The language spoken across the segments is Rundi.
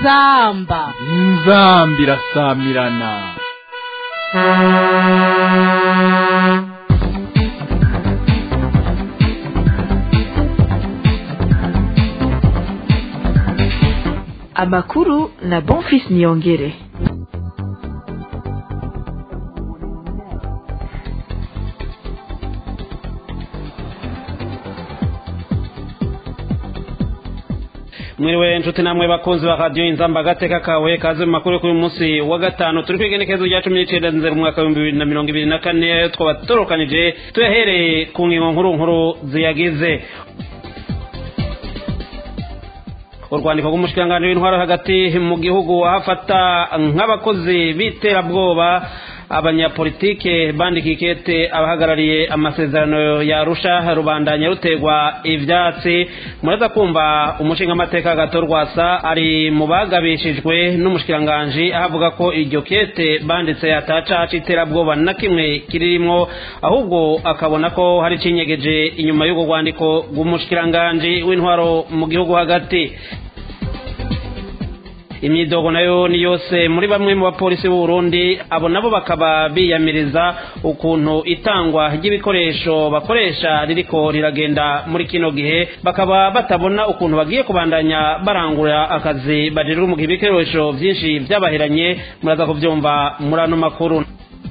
inzamba inzamba irasamirana amakuru na bonfis niyongere mwiriwe nshuti namwe bakunzi ba radiyo inzamba agateka kawe kaze mu makuru kuri uyu munsi wa gatanu turi kwiga igenekerezo rya cumi n'icyenda nzeri mu mwaka w'ibihumbi bibiri na mirongo ibiri na kane twaba torokanije tuyahereye ku ngingo nkuru nkuru ziyagize urwandiko rw'umushikiranganji w'intwaro hagati mu gihugu ahafata nk'abakozi b'iterabwoba abanyapolitike bandikiye ikete abahagarariye amasezerano ya rusha rubandanya rutegwa ivyatsi muraza kumva umushingamateka gato rwasa ari mu bagabishijwe n'umushikiranganji ahavuga ko iryo kete banditse ataca c'iterabwoba na kimwe kiririmwo ahubwo akabona ko hari cinyegeje inyuma y'urwo rwandiko rw'umushikiranganji w'intwaro mu gihugu hagati imyidogo nayo ni yose muri bamwe mu bapolisi b'u Burundi abo nabo bakaba biyamiriza ukuntu itangwa ry'ibikoresho bakoresha ririko riragenda muri kino gihe bakaba batabona ukuntu bagiye kubandanya barangura akazi bajejwe mu gihe ibikoresho vyinshi vyabaheranye muraza kuvyumva muri ano makuru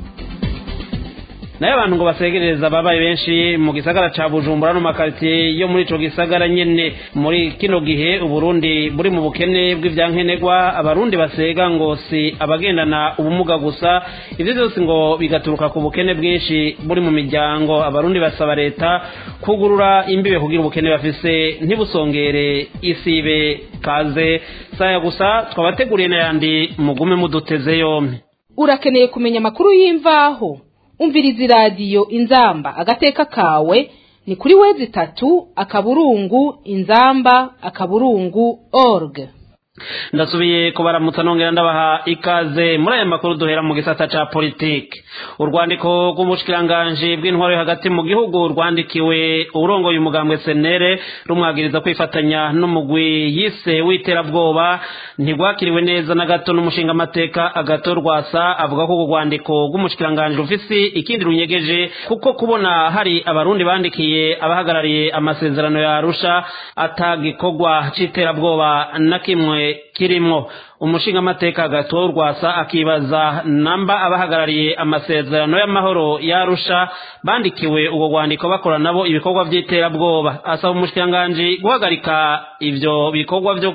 nayo abantu ngo basegereza babaye benshi mu gisagara ca bujumbura no makaritiye yo muri ico gisagara nyene muri kino gihe uburundi buri mu bukene bw'ivyankenerwa abarundi basega ngo si abagendana ubumuga gusa ivyo vyose ngo bigaturuka ku bukene bwinshi buri mu miryango abarundi basaba leta kugurura imbibe kugira ubukene bafise ntibusongere isibe kaze saya gusa twabateguriye n'ayandi mugume muduteze yompi urakeneye kumenya amakuru y'imvaho umviriza iradiyo inzamba agateka kawe ni kuri wezi itatu akaburungu inzamba akaburungu org ndasubiye kubaramutsa nongera ndabaha ikaze muri aya makuru duhera mu gisata ca politike urwandiko rw'umushikiranganji bw'intwaro hagati mu gihugu rwandikiwe urongoye umugambwe senere rumwagiriza kwifatanya n'umugwi yise w'iterabwoba ntigwakiriwe neza na gato n'umushingamateka agato rwasa avuga ko urwo rwandiko rw'umushikiranganji rufise ikindi runyegeje kuko kubona hari abarundi bandikiye abahagarariye amasezerano ya arusha atagikorwa c'iterabwoba na kimwe kirimwo umushingamateka gato rwasa akibaza namba abahagarariye amasezerano y'amahoro yarusha bandikiwe ubwo rwandiko bakora nabo ibikorwa by'iterabwoba asaba umushikiranganji guhagarika ivyo bikorwa vyo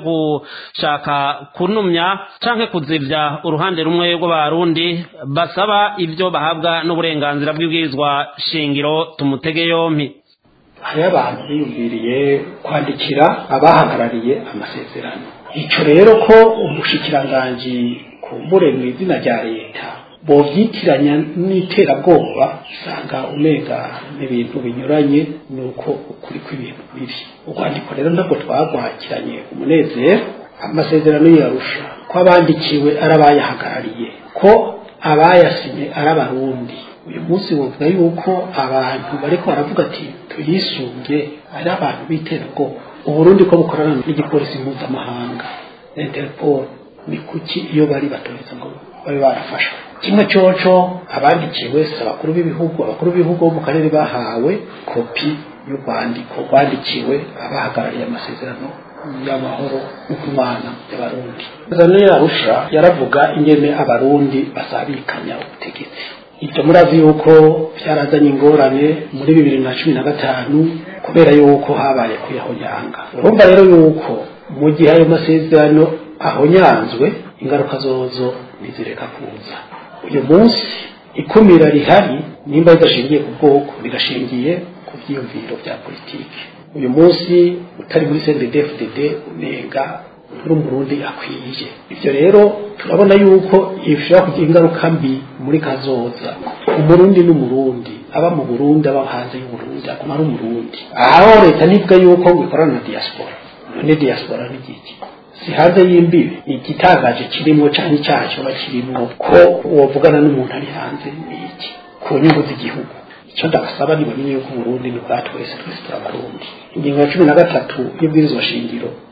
gushaka kunumya canke kuzivya uruhande rumwe rw'abarundi basaba ivyo bahabwa n'uburenganzira bw'ibwirizwa shingiro tumutege yompi hariho abantu biyumviriye kwandikira abahagarariye amasezerano icyo rero ko umushikiranganji kumbure mu izina rya leta bovyitiranya n'iterabwoba usanga umenga n'ibintu binyuranye nuko ukuri kw'ibintu biri urwandiko rero ntabwo twagwakiranye umunezero amasezerano yarusha ko abandikiwe ari abayahagarariye ko abayasinye ari abarundi uyu munsi bavuga yuko abantu bariko baravuga ati tuyisunge ari abantu b'iterabwoba uburundi ko bukorana n'igipolisi mpuzamahanga interpol ni kuki iyo bari batoreza ngo babe barafashwe kimwe coco abandikiwe si abakuru b'ibihugu abakuru b'ibihugu bo mu karere bahawe kopi y'urwandiko rwandikiwe abahagarariye amasezerano y'amahoro no kumwana y'abarundi amasezerano yarusha yaravuga ingene abarundi basabikanya ubutegetsi ibyo murazi yuko byarazanye ingorane muri bibiri na cumi na gatanu kubera yuko habaye kuyahonyanga urumva rero yuko mu gihe ayo masezerano ahonyanzwe ingaruka zozo ntizireka kuza uyu munsi ikumira rihari nimba ridashingiye ku bwoko rirashingiye ku byiyumviro bya politiki uyu munsi utari muri cndfdd unenga uri umurundi akwiye ibyo rero turabona yuko bishobora kugira ingaruka mbi muri kazoza umurundi n'umurundi aba mu burundi aba hanze y'uburundi aguma ari umurundi aho leta nivuga yuko ngo ikorana na diaspora none diaspora ni iki si hanze y'imbibi ni igitangaje kirimo cyane icyaha kiba kirimo ko wavugana n'umuntu ari hanze ni iki ku nyungu z'igihugu icyo ndabasaba ni bamenye yuko uburundi ni ubwa twese twese turabarundi ingingo ya cumi na gatatu y'ubwirizwa shingiro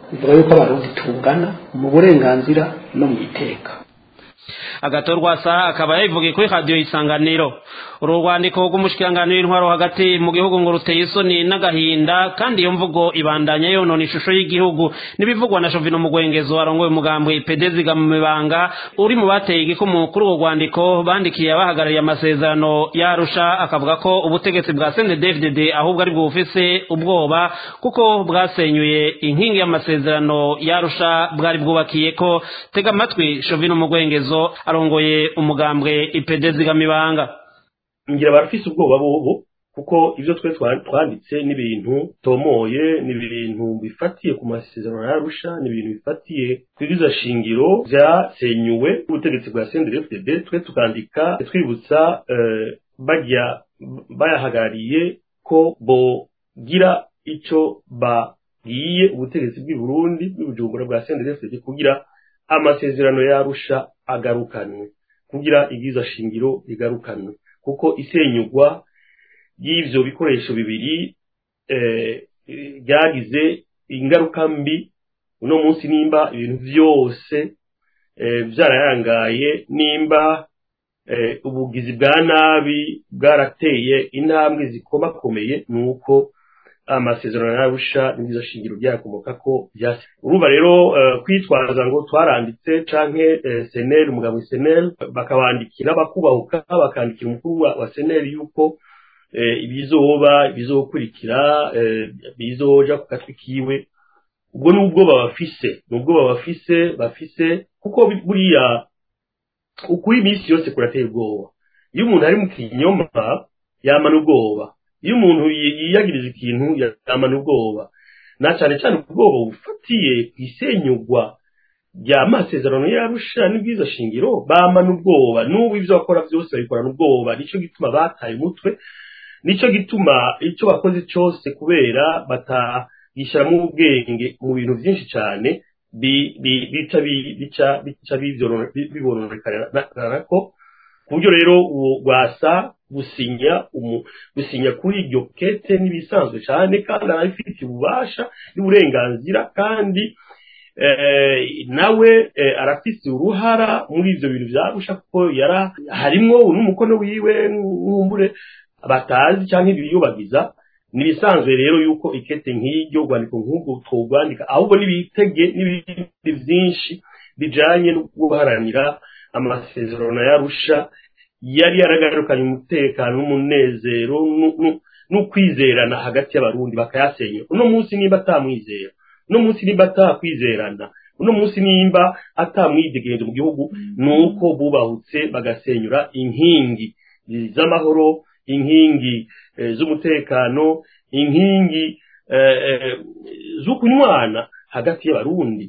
bivuga yuko abarundi tungana mu burenganzira no mu iteka agatorwa sa akaba yabivugiye kuri radiyo isanganiro uru rwandiko rw'umushikiranganiro w'intwaro hagati mu gihugu ngo ruteye isoni n'agahinda kandi iyo mvugo ibandanya yonona ishusho y'igihugu n'ibivugwa na shovino mugwengezo arongoye umugambwe pedeziga mu mibanga uri mu bateye igikumu kuri urwo rwandiko bandikiye abahagarariye amasezerano yarusha akavuga ko ubutegetsi bwa cndfdd ahubwo ari bufise ubwoba kuko bwasenyuye inkingi y'amasezerano yarusha bwari bwubakiye ko tega amatwi shovino mugwengezo arongoye umugambwe ipedeziga mibanga ngira barafise ubwoba bobo kuko ibyo twe twanditse n'ibintu tomoye ni ibintu bifatiye ku masezerano yarusha ni ibintu bifatiye ku iriza shingiro byasenyuwe n'ubutegetsi bwa CNDD-FDD twe tukandika twibutsa bajya bayahagarariye ko bogira ico babwiye ubutegetsi bw'i Burundi bw'ubujumbura bwa CNDD-FDD kugira amasezerano yarusha agarukanwe kugira ibyiza shingiro bigarukanwe kuko isenyugwa y'ivyo bikoresho bibiri byagize ingaruka mbi uno munsi nimba ibintu vyose vyarayangaye nimba ubugizi bwa nabi bwarateye intambwe zikomakomeye nuko amasezerano yarusha n'ibyiza shingiro byakomoka ko byase urumva rero kwitwaza ngo twaranditse canke seneri umugabo seneri bakabandikira bakubahuka bakandikira umukuru wa seneri yuko ibizoba ibizokurikira bizoja ku katwi kiwe ubwo ni ubwoba bafise ni ubwoba bafise bafise kuko buriya ukuri iminsi yose kurateye ubwoba iyo umuntu ari mu kinyoma yamana ubwoba iyo umuntu yiyagiriza ikintu yamana ubwoba na cyane cyane ubwoba bufatiye ku isenyugwa rya masezerano yarusha n'ibwiza shingiro bamana ubwoba n'ubu ibyo bakora byose babikorana ubwoba nicyo gituma bataye umutwe nicyo gituma icyo bakoze cyose kubera batayishyiramo ubwenge mu bintu byinshi cyane bica bica bibononekana ko ku buryo rero uwo rwasa gusinya gusinya kuri iryo kete n'ibisanzwe cyane kandi arabifitiye ububasha n'uburenganzira kandi nawe arafise uruhara muri ivyo bintu vyarusha kuko yara harimwo n'umukono wiwe nkumbure batazi canke ibiyubagiza nibisanzwe rero yuko ikete nk'iryo rwandiko nk'ubwo twogwandika ahubwo n'ibitege n'ibindi vyinshi bijanye no guharanira amasezerano yarusha yari yaragarukanye umutekano n'umunezero n'ukwizerana hagati y'abarundi bakayasenya uno munsi nimba atamwizera uno munsi nimba atakwizerana uno munsi nimba atamwidegenje mu gihugu nuko bubahutse bagasenyura inkingi z'amahoro inkingi z'umutekano inkingi z'ukunywana hagati y'abarundi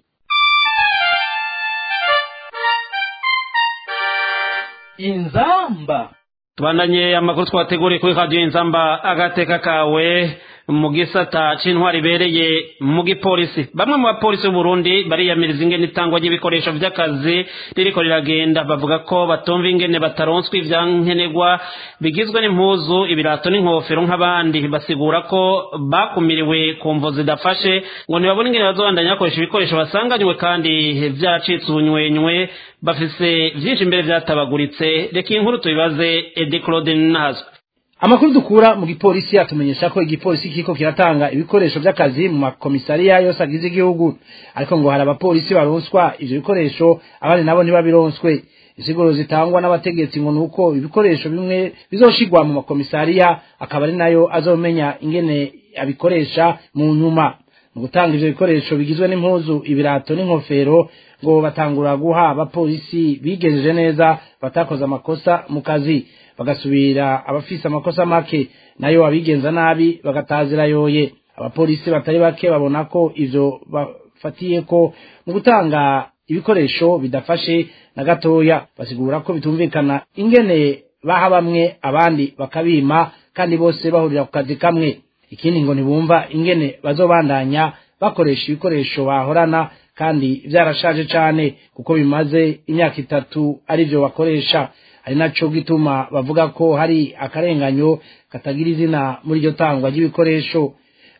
inzamba tubandanye amakuru twateguriye kuri radiyo inzamba agateka kawe mu gisata c'intwari ibereye mu gipolisi bamwe mu bapolisi b'uburundi bariyamiriza ingene itangwa ry'ibikoresho vy'akazi ririko riragenda bavuga ko batumva ingene bataronswa ivyankenerwa bigizwe n'impuzu ibirato n'inkofero nk'abandi basigura ko bakumiriwe ku mvo zidafashe ngo ntibabone ingene bazobandanya bakoresha ibikoresho basanganywe kandi vyaracitse ubunywenywe bafise vyinshi imbere vyatabaguritse reka iyi nkuru tubibaze edi claude nazwe amakuru dukura mu gipolisi atumenyesha ko igipolisi kiko kiratanga ibikoresho by'akazi mu makomisariya yose agize igihugu ariko ngo hari abapolisi baronswa ivyo bikoresho abandi nabo ntibabironswe insiguro zitangwa n'abategetsi ngo nuko ibikoresho bimwe bizoshigwa mu makomisariya akaba ari nayo azomenya ingene abikoresha mu nyuma mu gutanga ivyo bikoresho bigizwe n'impuzu ibirato n'inkofero ngo batangura guha abapolisi bigejeje neza batakoze amakosa mu kazi bagasubira abafise amakosa make nayo abigenza nabi bagatazira yoye abapolisi batari bake babona ko ivyo bafatiye ko mu gutanga ibikoresho bidafashe na gatoya basigura ko bitumvikana ingene baha bamwe abandi bakabima kandi bose bahurira ku kazi kamwe ikindi ngo ntibumva ingene bazobandanya bakoresha ibikoresho bahorana kandi byarashaje cane kuko bimaze imyaka itatu arivyo bakoresha ari naco gituma bavuga ko hari akarenganyo katagira izina muri iryo tangwa ry'ibikoresho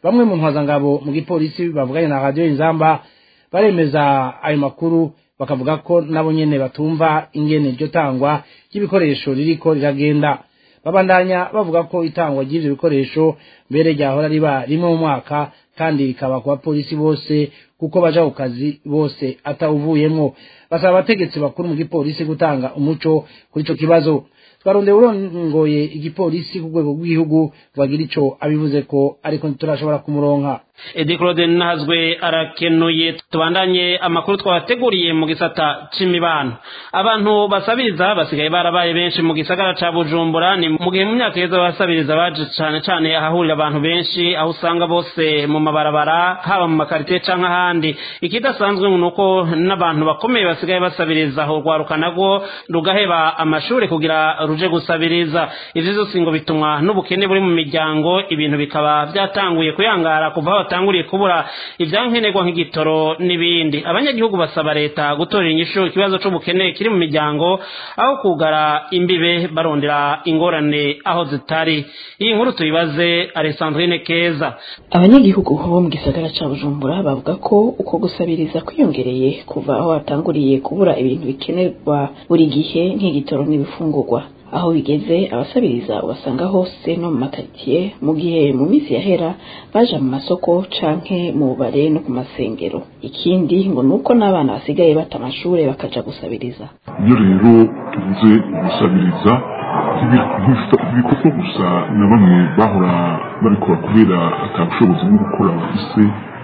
bamwe mu ntwazangabo mu gipolisi bavuganye na radiyo inzamba baremeza ayo makuru bakavuga ko nabo nyene batumva ingene iryo tangwa ry'ibikoresho ririko riragenda babandanya bavuga ko itangwa ry'ivyo bikoresho mbere ryahora riba rimwe mu mwaka kandi rikaba ku bapolisi bose kuko baja ku kazi bose atawuvuyemwo basaba abategetsi bakuru mu gipolisi gutanga umuco kuri ico kibazo twarondeye urongoye igipolisi ku rwego rw'igihugu bagira ico abivuze ko ariko ntiturashobora kumuronka edi claude nahazwe arakenuye tubandanye amakuru twabateguriye mu gisata c'imibano abantu basabiriza basigaye barabaye benshi mu gisagara ca bujumbura ni mu gihe mu myaka yeza basabiriza baje cane cane ahahurira abantu benshi aho usanga bose mu mabarabara haba mu makaritiye canke ahandi ikidasanzwe ni uko n'abantu bakomeye basigaye basabiriza aho rwaruka narwo rugaheba amashuri kugira ruje gusabiriza ivyo vyose ngo bitumwa n'ubukene buri mu miryango ibintu bikaba vyatanguye kuyangara kuva aho batanguriye kubura ivyankenerwa nk'igitoro n'ibindi abanyagihugu basaba leta gutorera inyishu ikibazo c'ubukene kiri mu miryango aho kugara imbibe barondera ingorane aho zitari iyi nkuru tuyibaze alessandrine keza abanyagihugu bo mu gisagara ca bujumbura bavuga ko uko gusabiriza kwiyongereye kuva aho hatanguriye kubura ibintu bikenerwa buri gihe nk'igitoro n'ibifungurwa aho bigeze abasabiriza ubasanga hose no mu makaritsiye mu gihe mu minsi yahera baja mu masoko canke mu bubare no ku masengero ikindi ngo nuko n'abana basigaye bata amashure bakaja gusabiriza iyo rero tuvuze gusabiriza ntibikorwa gusa na bamwe bahora babikora kubera atabushobozi bwo gukora bafise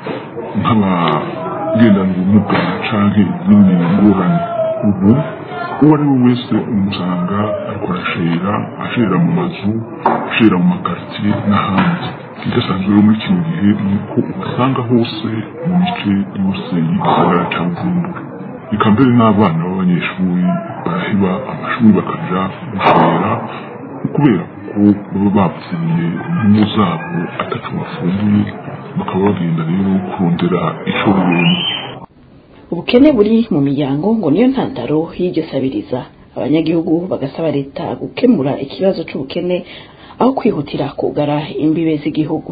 nk'abagendana ubumuga canke izindi ngorane ubu uwo ari we wese umusanga ariko arashera ashera mu mazu ashera mu makaritsiye n'ahandi ikidasanzwe rero muri kino gihe ni uko ubasanga hose mu mice yose y'igisagara ca bujumbura reka mbere n'abana b'abanyeshuri baraheba amashuri bakaja gushera kubera ko baba bapfuye mu zabo ataco bafunguye bakaba bagenda rero kurondera ico bibona ubukene buri mu miryango ngo niyo ntandaro y'iryo sabiriza abanyagihugu bagasaba leta gukemura ikibazo c'ubukene aho kwihutira kugara imbibe z'igihugu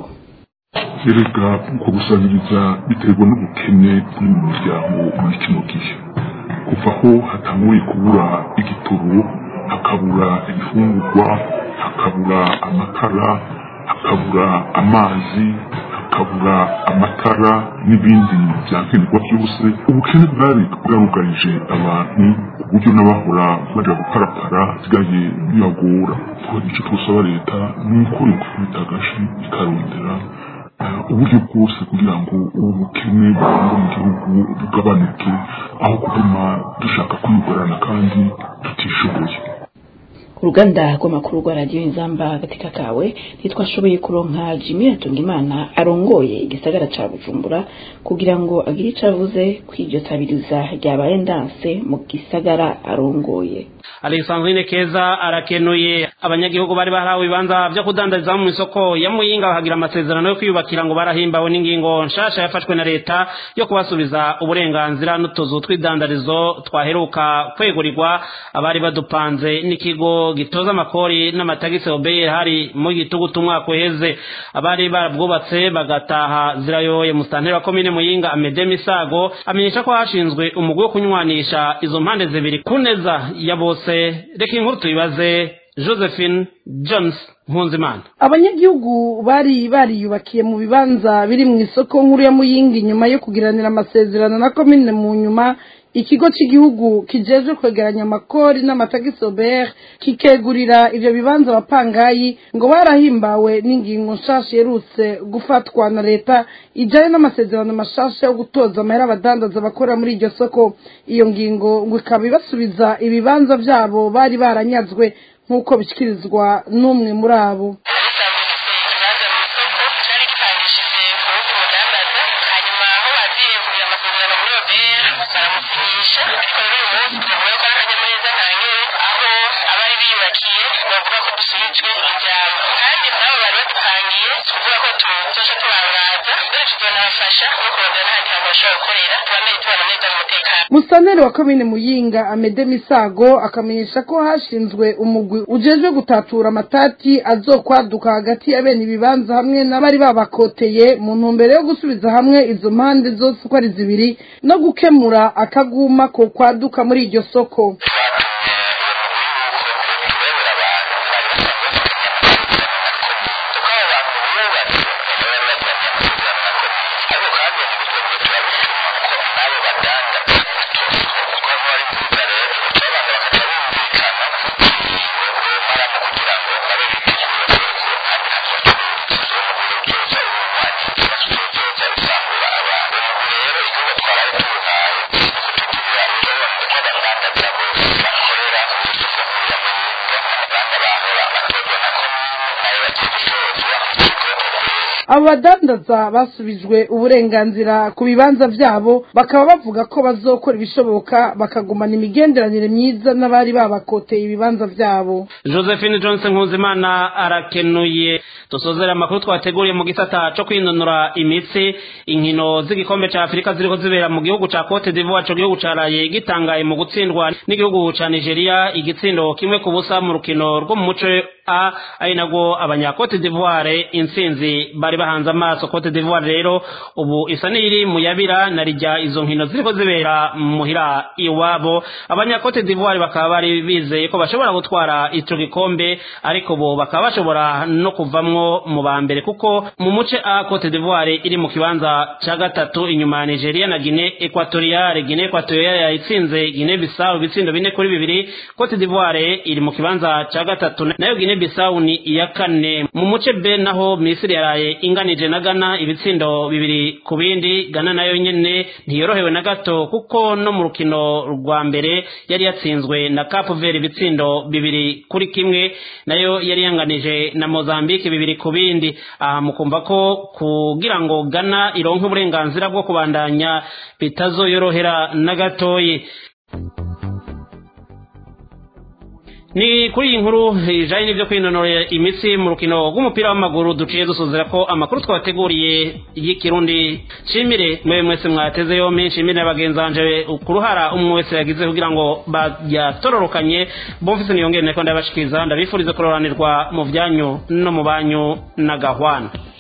erega uko gusabiriza biterwa n'ubukene buri mu miryango muri kino gihe kuva aho hatanguye kubura igitoro hakabura ibifungurwa hakabura amakara hakabura amazi hakabura amatara n'ibindi byankenerwa byose ubukene bwari bwarugarije abantu ku buryo n'abahora baja guparapara sigaye bibagora icyo twasaba leta ni uko ikubita agashi ikarondera uburyo bwose kugira ngo ubu bukene burangwa mu gihugu bugabanuke aho kuguma dushaka kwigorana kandi tutishoboye uruganda rw'amakuru rwa radiyo inzamba agatika kawe ntitwashoboye kuronka jimmy hatungimana arongoye igisagara ca bujumbura kugira ngo agire ico avuze kw'iryo tabiriza ryabaye ndanse mu gisagara arongoye alexandrine keza arakenuye abanyagihugu bari barahawe ibibanza vyo kudandariza mu isoko ya muyinga bahagira amasezerano yo kwiyubakira ngo barahimbawe n'ingingo nshasha yafashwe na leta yo kubasubiza uburenganzira n'utuzu tw'idandarizo twaheruka kwegurirwa abari badupanze n'ikigo gitoza amakori n'amatagisi obeye hari mu gitugutu umwaka uheze abari barabwubatse bagataha zirayoye musitanteri wa komine muyinga amede misago amenyesha ko hashinzwe umugwi wo kunywanisha izo mpande zibiri ku neza ya bose reka inkuru tuyibaze josephine jones mpunzimana abanyagihugu bari bariyubakiye mu bibanza biri mu isoko nkuru ya muyinga inyuma yo kugiranira amasezerano na komine mu nyuma ikigo cy'igihugu kijejwe kwegeranya amakori n'amatagisi obert kikegurira ivyo bibanza abapangayi ngo barahimbawe n'ingingo nshasha yerutse gufatwa na leta ijanye n'amasezerano mashasha yo gutoza amahera abadandaza bakora muri iryo soko iyo ngingo ngo ikaba ibasubiza ibibanza vyabo bari baranyazwe nk'uko bishyikirizwa n'umwe muri abo dusubijwe ijambo kandi nabo bari badupangiye tuvuga ko tuzoca tubangana kubaza mbere tuzonabafasha no kurondera n'ahandi hantu bashobora gukorera tubamenye tubana neza mu mutekano musaneri wa komine muyinga amede misago akamenyesha ko hashinzwe umugwi ujejwe gutatura amatati azokwaduka hagati ya bene ibibanza hamwe n'abari babakoteye mu ntumbero yo gusubiza hamwe izo mpande zose uko ari zibiri no gukemura akaguma ko kwaduka muri iryo soko abo badandaza basubijwe uburenganzira ku bibanza byabo bakaba bavuga ko bazokora ibishoboka bakagumana imigenderanire myiza n'abari babakoteye ibibanza byabo josephine johnson nkuzimana arakenuye dusozera amakuru twateguriye mu gisata cyo kwinonora imitsi inkino z'igikombe cya afurika ziriho zibera mu gihugu cya cote d'ivoire cyo gihugu caraye gitangaye mu gutsindwa n'igihugu cya nigeria igitsindo kimwe ku busa mu rukino rwo mu muco a ari nabwo abanyakote d'ivoire intsinzi bari bahanze amaso cote d'ivoire rero ubu isa n'iri mu yabira na rijya izo nkino ziriko zibera muhira iwabo abanyakote d'ivoire bakaba bari bizeye ko bashobora gutwara ico gikombe ariko bo bakaba bashobora no kuvamwo mu ba mbere kuko mu muce a cote d'ivoire iri mu kibanza ca gatatu inyuma ya nigeria na guinee equatoriale guinee equatoriale yayitsinze guinee bissau ibitsindo bine kuri bibiri cote d'ivoire iri mu kibanza ca gatatu nayo guinee bissau ni iya kane mu muce b naho misiri yaraye inganije na gana ibitsindo bibiri ku bindi gana nayo nyene ntiyorohewe na gato kuko no mu rukino rwa mbere yari yatsinzwe na cape vert ibitsindo bibiri kuri kimwe nayo yari yanganije na mozambique bibiri ku bindi aha mukumva ko kugira ngo gana ironke uburenganzira bwo kubandanya bitazoyorohera na gatoyi ni kuri iyi nkuru ijanye n'ibyo kwinonora imitsi mu rukino rw'umupira w'amaguru duciye dusuzira ko amakuru twabateguriye y'ikirundi nshimire mwewe mwese mwateze yompi nshimire na bagenzi banje ku ruhara umwe wese yagize kugira ngo bayatororokanye bomfise niyongere nako ndabashikiriza ndabifuriza kuroranirwa mu byanyu no mu banyu na gahwana